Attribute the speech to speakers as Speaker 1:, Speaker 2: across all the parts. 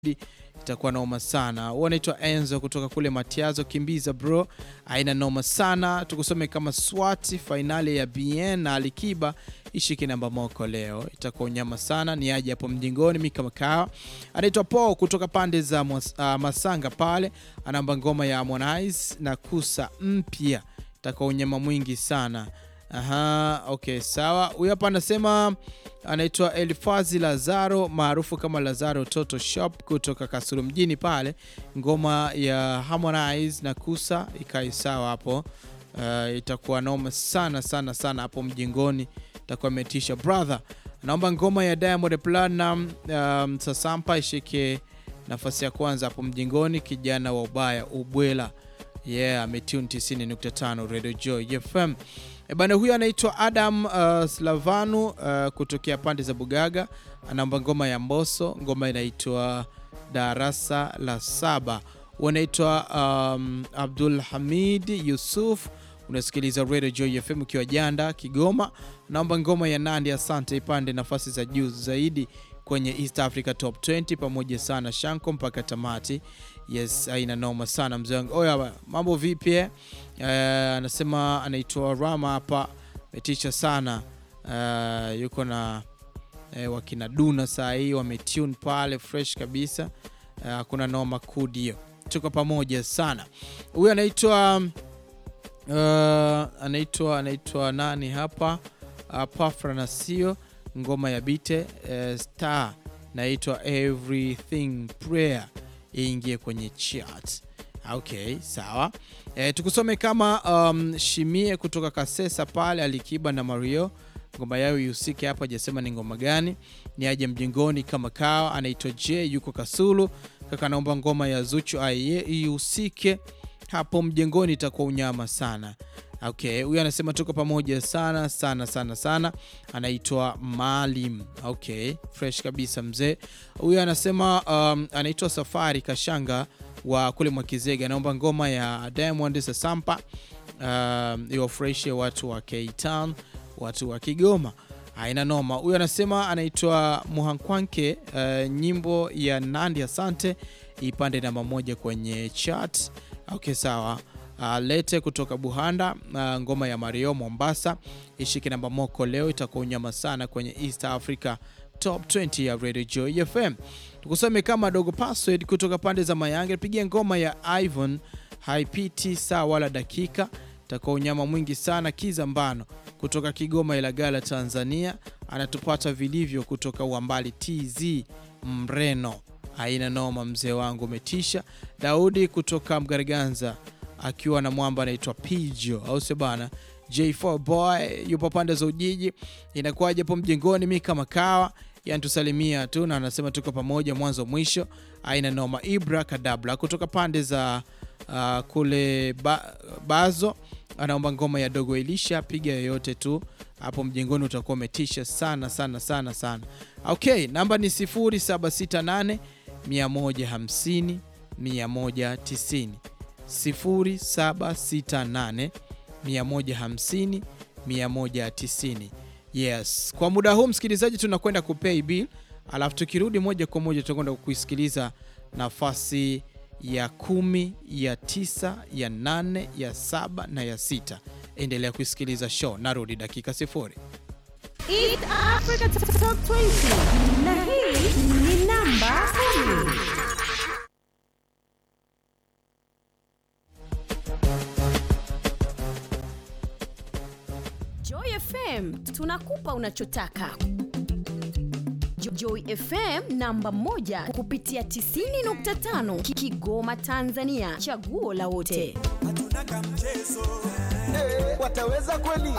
Speaker 1: itakuwa noma sana. Huyu anaitwa Enzo kutoka kule Matiazo, kimbiza bro, aina noma sana. Tukusome kama SWAT fainali ya BN na Alikiba ishike namba moko leo, itakuwa unyama sana. Ni aje hapo mjingoni, mika makawa. Anaitwa Paul kutoka pande za Mwas- ah, Masanga pale, anaomba ngoma ya Harmonize na kusa mpya, itakuwa unyama mwingi sana. Aha, okay, sawa. Huyu hapa anasema anaitwa Elifazi Lazaro maarufu kama Lazaro Toto Shop kutoka Kasulu mjini pale, ngoma ya Harmonize na Kusa ikai sawa hapo. Uh, itakuwa noma sana sana sana hapo mjingoni, itakuwa imetisha brother. Naomba ngoma ya Diamond Platinum um, Sasampa ishike nafasi ya kwanza hapo mjingoni, kijana wa ubaya ubwela yeah, ametune 90.5 Radio Joy FM. E bana, huyu anaitwa Adam uh, Slavanu uh, kutokea pande za Bugaga, anaomba ngoma ya Mboso, ngoma inaitwa Darasa la Saba. Unaitwa um, Abdul Hamid Yusuf, unasikiliza Radio Joy FM ukiwa Janda, Kigoma. Naomba ngoma ya Nandi Asante ipande nafasi za juu zaidi kwenye East Africa Top 20 pamoja sana Shanko mpaka tamati. Yes, aina noma sana mzee wangu. Oya, mambo vipi eh? Eh, anasema anaitwa Rama hapa, metisha sana eh, yuko na eh, wakina Duna saa hii wametune pale fresh kabisa eh, hakuna noma kudio, tuko pamoja sana. Huyu anaitwa uh, anaitwa anaitwa nani hapa uh, Pafra Nasio, ngoma ya Bite uh, Star naitwa Everything Prayer iingie kwenye chat. Okay, sawa. E, tukusome kama um, Shimie kutoka Kasesa pale Alikiba na Mario, ngoma yao ihusike hapa, hajasema ni ngoma gani. Ni aje mjingoni kama kawa, anaitwa J yuko Kasulu. Kaka naomba ngoma ya Zuchu aiye ihusike hapo mjengoni, itakuwa unyama sana. Okay, huyu anasema tuko pamoja sana sana sana sana, anaitwa Maalim. Okay, fresh kabisa mzee. Huyu anasema um, anaitwa Safari Kashanga wa kule Mwakizega, anaomba ngoma ya Diamond Sasampa um, iwafurahishe watu wa K-Town, watu wa Kigoma. Haina noma. Huyu anasema anaitwa Muhankwanke, uh, nyimbo ya Nandi Asante ipande namba moja kwenye chat. Okay, sawa. Uh, lete kutoka Buhanda uh, ngoma ya Mario Mombasa ishike namba moko leo, itakuwa unyama sana kwenye East Africa Top 20 ya Radio Joy FM. Tukusome kama dogo password kutoka pande za Mayange, pigia ngoma ya Ivan haipiti saa wala dakika, itakuwa unyama mwingi sana. Kiza Mbano kutoka Kigoma Ilagala Tanzania anatupata vilivyo kutoka Uambali TZ Mreno, aina noma, mzee wangu umetisha. Daudi kutoka Mgaraganza akiwa na mwamba anaitwa Pijo, au sio bana? J4 boy yupo pande za Ujiji, inakuwaje hapo mjengoni? Mi kama kawa yantusalimia tu na anasema tuko pamoja mwanzo mwisho, aina noma. Ibra Kadabla kutoka pande za uh, kule ba, Bazo anaomba ngoma ya Dogo Elisha, piga yoyote tu hapo mjengoni, utakuwa umetisha sana sana sana sana. Okay, namba ni 0768 150 190 0768 150 190. Yes, kwa muda huu msikilizaji, tunakwenda kupay bill, alafu tukirudi moja kwa moja tutakwenda kuisikiliza nafasi ya kumi, ya tisa, ya nane, ya saba na ya sita. Endelea kuisikiliza show, narudi dakika sifuri.
Speaker 2: East Africa Top 20 na hii ni namba 10. Joy FM tunakupa unachotaka. Jo- Joy FM namba moja kupitia 90.5 Ki- Kigoma Tanzania, chaguo la wote.
Speaker 3: hatuna kamchezo
Speaker 4: wataweza kweli?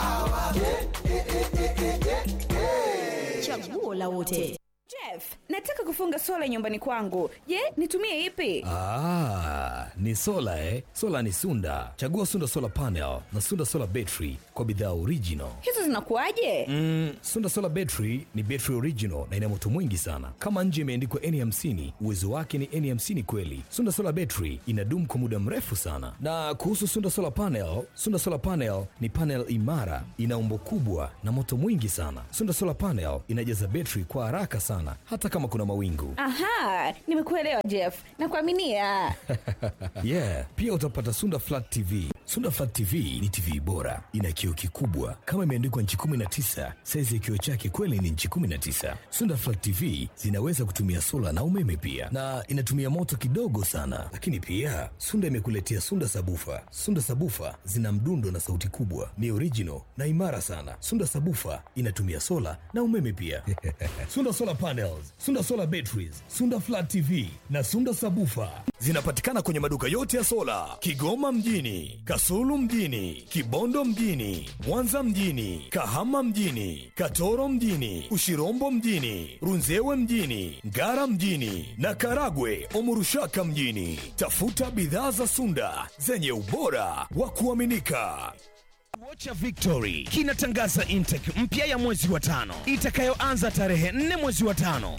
Speaker 2: Chaguo la wote.
Speaker 5: Jeff, nataka kufunga sola nyumbani kwangu. Je, nitumie ipi?
Speaker 6: Ah, ni sola eh? Sola ni Sunda. Chagua Sunda Solar Panel na Sunda Solar Battery kwa bidhaa original.
Speaker 5: Hizo zinakuwaje?
Speaker 6: Mm, Sunda Solar Battery ni battery original na ina moto mwingi sana. Kama nje imeandikwa N50, uwezo wake ni N50 kweli. Sunda Solar Battery inadumu kwa muda mrefu sana. Na kuhusu Sunda Solar Panel, Sunda Solar Panel ni panel imara, ina umbo kubwa na moto mwingi sana. Sunda Solar Panel inajaza battery kwa haraka sana hata kama kuna mawingu.
Speaker 5: Aha, nimekuelewa Jeff. Nakuaminia.
Speaker 6: Yeah, pia utapata Sunda Flat TV. Sunda Flat TV ni TV bora, ina kioo kikubwa kama imeandikwa nchi 19. Saizi ya kioo chake kweli ni nchi 19. Sunda Flat TV zinaweza kutumia sola na umeme pia, na inatumia moto kidogo sana. Lakini pia Sunda imekuletea Sunda Sabufa. Sunda Sabufa zina mdundo na sauti kubwa, ni original na imara sana. Sunda Sabufa inatumia sola na umeme pia. Sunda Solar Panels, Sunda Solar Batteries, Sunda Flat TV na Sunda Sabufa zinapatikana kwenye maduka yote ya sola Kigoma mjini, Kasulu mjini, Kibondo mjini, Mwanza mjini, Kahama mjini, Katoro mjini, Ushirombo mjini, Runzewe mjini, Ngara mjini na Karagwe Omurushaka mjini. Tafuta bidhaa za Sunda zenye ubora wa kuaminika.
Speaker 7: Vocha Victory kinatangaza intake mpya ya mwezi wa tano itakayoanza tarehe 4 mwezi wa tano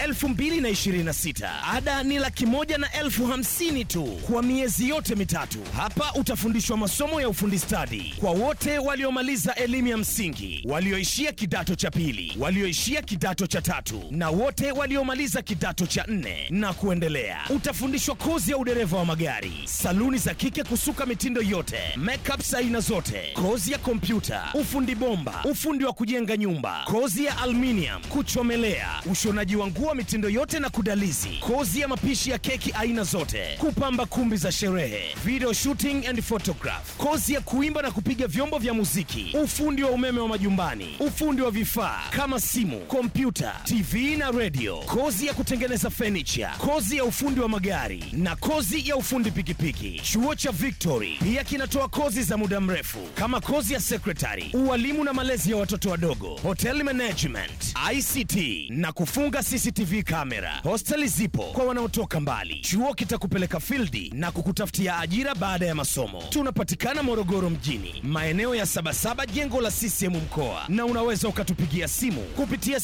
Speaker 7: 2026. Ada ni laki moja na elfu hamsini tu kwa miezi yote mitatu. Hapa utafundishwa masomo ya ufundi stadi kwa wote waliomaliza elimu ya msingi, walioishia kidato cha pili, walioishia kidato cha tatu na wote waliomaliza kidato cha nne na kuendelea. Utafundishwa kozi ya udereva wa magari, saluni za kike kusuka mitindo yote, makeup za aina zote, kozi ya kompyuta, ufundi bomba, ufundi wa kujenga nyumba, kozi ya aluminium, kuchomelea, ushonaji wa nguo mitindo yote na kudalizi, kozi ya mapishi ya keki aina zote, kupamba kumbi za sherehe, video shooting and photograph, kozi ya kuimba na kupiga vyombo vya muziki, ufundi wa umeme wa majumbani, ufundi wa vifaa kama simu, kompyuta, TV na radio, kozi ya kutengeneza furniture, kozi ya ufundi wa magari na kozi ya ufundi pikipiki. Chuo cha Victory pia kinatoa kozi za muda mrefu kama kozi ya secretary, ualimu na malezi ya watoto wadogo, hotel management, ICT na kufunga CCTV kamera. Hosteli zipo kwa wanaotoka mbali. Chuo kitakupeleka fildi na kukutafutia ajira baada ya masomo. Tunapatikana Morogoro mjini, maeneo ya Sabasaba, jengo la CCM mkoa, na unaweza ukatupigia simu kupitia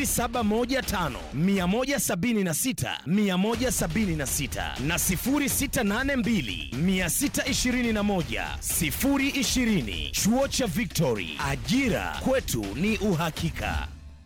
Speaker 7: 0715 176 176 na 0682 621 020. Chuo cha Victory, ajira kwetu ni uhakika.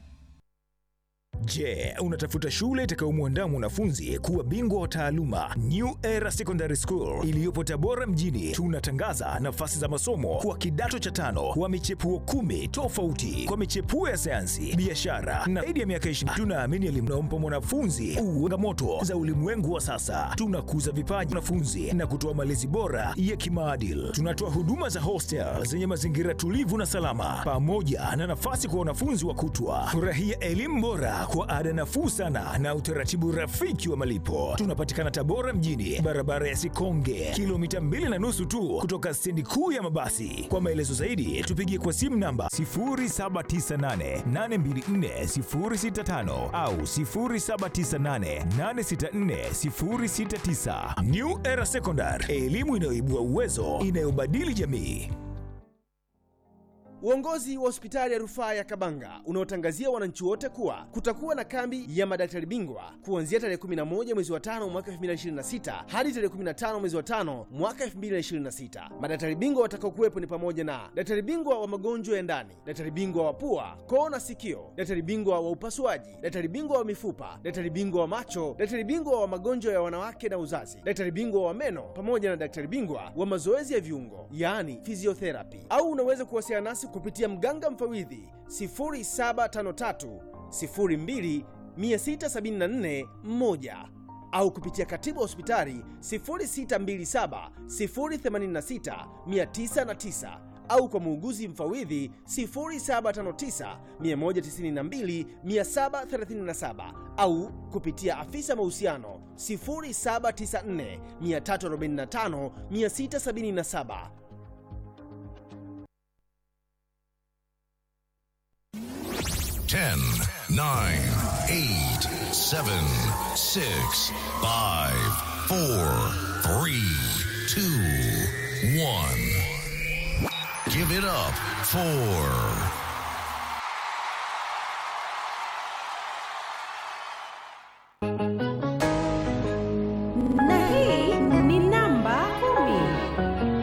Speaker 8: Je, unatafuta shule itakayomwandaa mwanafunzi kuwa bingwa wa taaluma? New Era Secondary School iliyopo Tabora mjini, tunatangaza nafasi za masomo kwa kidato cha tano wa michepuo kumi tofauti kwa michepuo ya sayansi, biashara na zaidi ya miaka 20. Tunaamini elimu inayompa mwanafunzi changamoto za ulimwengu wa sasa. Tunakuza vipaji wanafunzi na kutoa malezi bora ya kimaadili. Tunatoa huduma za hostel zenye mazingira tulivu na salama, pamoja na nafasi kwa wanafunzi wa kutwa. Furahia elimu bora kwa ada nafuu sana na utaratibu rafiki wa malipo. Tunapatikana Tabora mjini, barabara ya Sikonge, kilomita mbili na nusu tu kutoka stendi kuu ya mabasi. Kwa maelezo zaidi, tupigie kwa simu namba 0798824065 au 0798864069. New Era Secondary, elimu inayoibua uwezo, inayobadili jamii.
Speaker 9: Uongozi wa hospitali ya rufaa ya Kabanga unaotangazia wananchi wote kuwa kutakuwa na kambi ya madaktari bingwa kuanzia tarehe 11 mwezi wa tano mwaka 2026 hadi tarehe 15 mwezi wa tano mwaka 2026. Madaktari bingwa watakaokuwepo ni pamoja na daktari bingwa wa magonjwa ya ndani, daktari bingwa wa pua, koo na sikio, daktari bingwa wa upasuaji, daktari bingwa wa mifupa, daktari bingwa wa macho, daktari bingwa wa magonjwa ya wanawake na uzazi, daktari bingwa wa meno pamoja na daktari bingwa wa mazoezi ya viungo, yaani physiotherapy. Au unaweza kuwasiliana nasi kupitia mganga mfawidhi 0753 02 674 1 au kupitia katibu wa hospitali 0627 086 909 au kwa muuguzi mfawidhi 0759 192 737 au kupitia afisa mahusiano 0794 345 677.
Speaker 10: Ten, nine, eight, seven, six, five, four, three, two, one. Give it up for